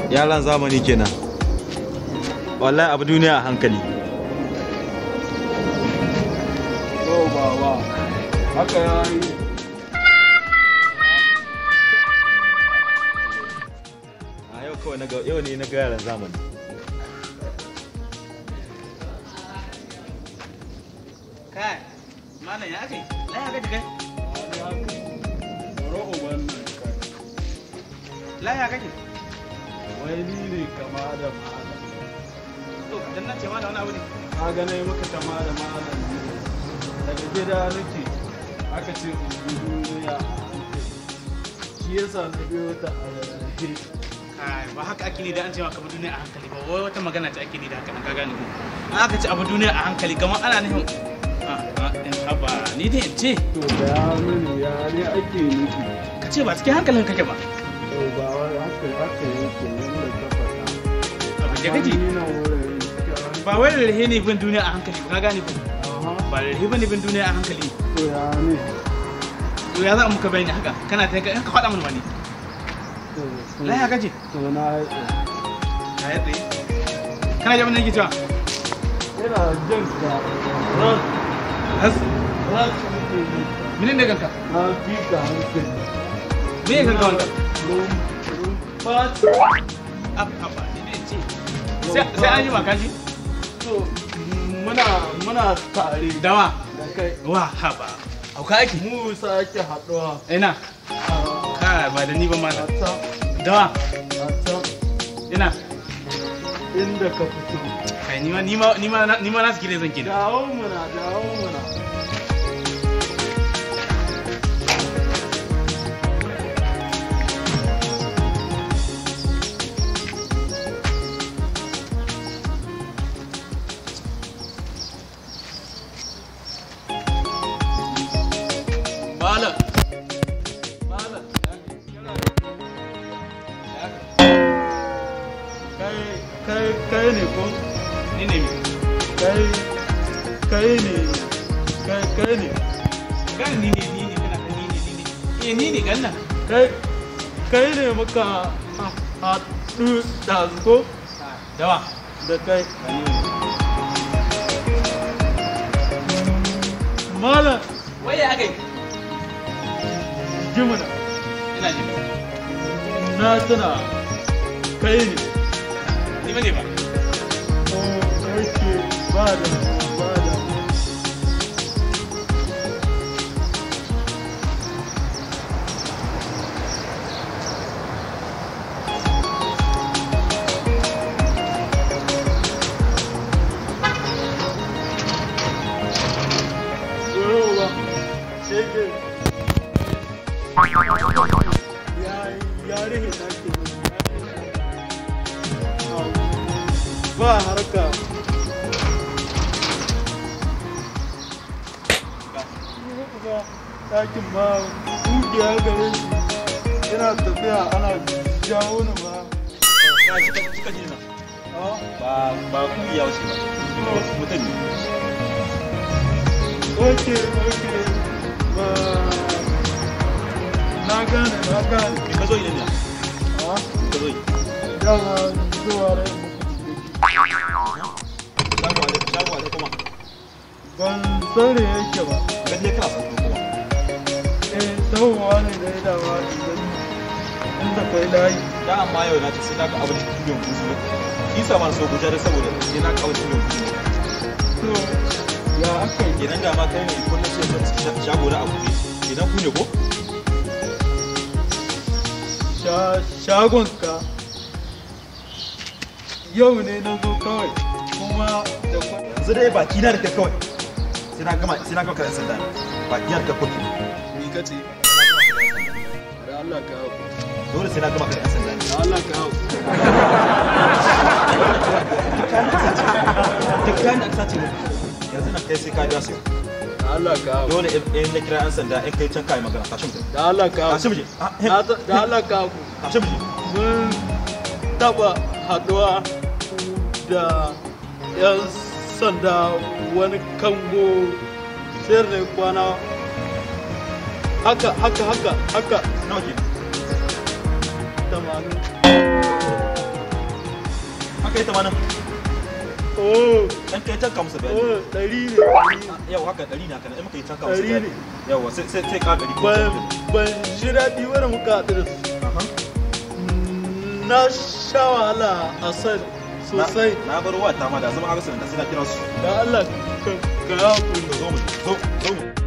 yaran zamani kenan wallahi abu duniya a hankali Yau baba, haka ya yi. a yau kawai na ga yau ne na ga yaran zamani kai malam ya ake laya gaji kai Baro uban nan kai. laya kake Wai ni ne kama da malam. to dan na ce malam wani abu ne Ka ga nai maka kama da malam ne. Daga gida nake aka ce in bi duniya a hankali. Shi yasa na biyo ta a rarrafe. kai ba haka ake ni da an ce maka abu duniya a hankali ba wai wata magana ce ake ni da haka nan ka gane ko an aka ce abu duniya a hankali kamar ana nufin ah ah, in haba ni dai in ce To da ya mini ya ne ake nufi. ka ce ba cikin hankalin kake ba To ba wai haka haka yake yadda ka faɗa. abin da kaji Ni nan wurin gaskiya. ba wai rarrahe ne bin duniya a hankali ba ka gane ko Aha. ba rarrahe ba ne bin duniya a hankali To ya ne. to ya za a muka bayani haka kana ta ka faɗa mana wani To, to- laya kaje To na yi ka yi tsaye kana jami'in nake cewa Ina jin ka ran has ran nake yi. minin ne kanka Na fi ka hankali. me ya kanka wanda Rum rumfa ab ab ni ne ce sai sai an yi maka ji to muna muna tare dawa da kai. wa haba auka ake Mu sake haɗuwa ina a ka ba da ni ba ma a can dawa a can ina inda ka fito. kai ni ma ni ma ni ma ni ma na sikire zan kina Dawo muna dawo muna. malam Malam, kai kai kai ne ko ni ne mi kai kai ne kai kai ne gan ni ne ni ne kana ni ne ni ne eh ni ne gan nan kai kai ne muka ha- haɗu da ko dawa da kai malam wai ya gai jimina ina ji na tuna kai ne ni ba ne ba ko yake ba da ba da Yoruba, shege. Ya ya rihe na ke ba harka. Ba ɗakin ba ƙugiya gare shi yana tafiya ana jawo ni ba. ya shi ka ka ji na Ah, ba ba kungiya wace ba mutum ne Ok, ok. Ba na gane na gane. me ka zo idan ne Ah, ka zo yi dama zuwa rai shago da shago da kuma ban sani yake ba. ka je kana san kuma Eh, tahowa ne da ya dama idan inda kai layi. da amma yau na ce sai na ga abin cikin kusu shi sa ma so gujar saboda sai na ga abin cikin kusu To, ya aka yi? kenan da ma kai ne kullum sai ka shago da abu ne idan ku ne ko Sha- Shagonka yau ne na zo kawai kuma da kwa- yanzu dai baki na da kai kawai sai na gama sai na gama kayan sanda baki na da kai kotu ni ka ce da Allah ka hau dole sai na gama kayan sanda da Allah ka hau duk kayan da aka sace mu yanzu nan kai sai ka biya su da Allah ka hau dole in in na kira yan sanda in kai can kai magana tashi mu da Allah ka hau tashi mu je Ah, hem. Da da Allah ka hau tashi mu je mun taba haduwa da 'yan sanda wani kango sayar da kwana haka haka haka haka nawa ke tamanin kai tamanin oh dan kai can ka musu bayani oh ɗari ne ɗari ne. yau haka ɗari na kana in muka yi can ka musu Ɗari bayani ne. yawa sai sai sai ka ɗari ko ban can ban ji daɗi wani muka haɗu da su Aha. na sha wahala a san sosai na bar wa ta ma da zama arsenal da sai na kira su da Allah ka ka ya hakuri zo mu zo zo mu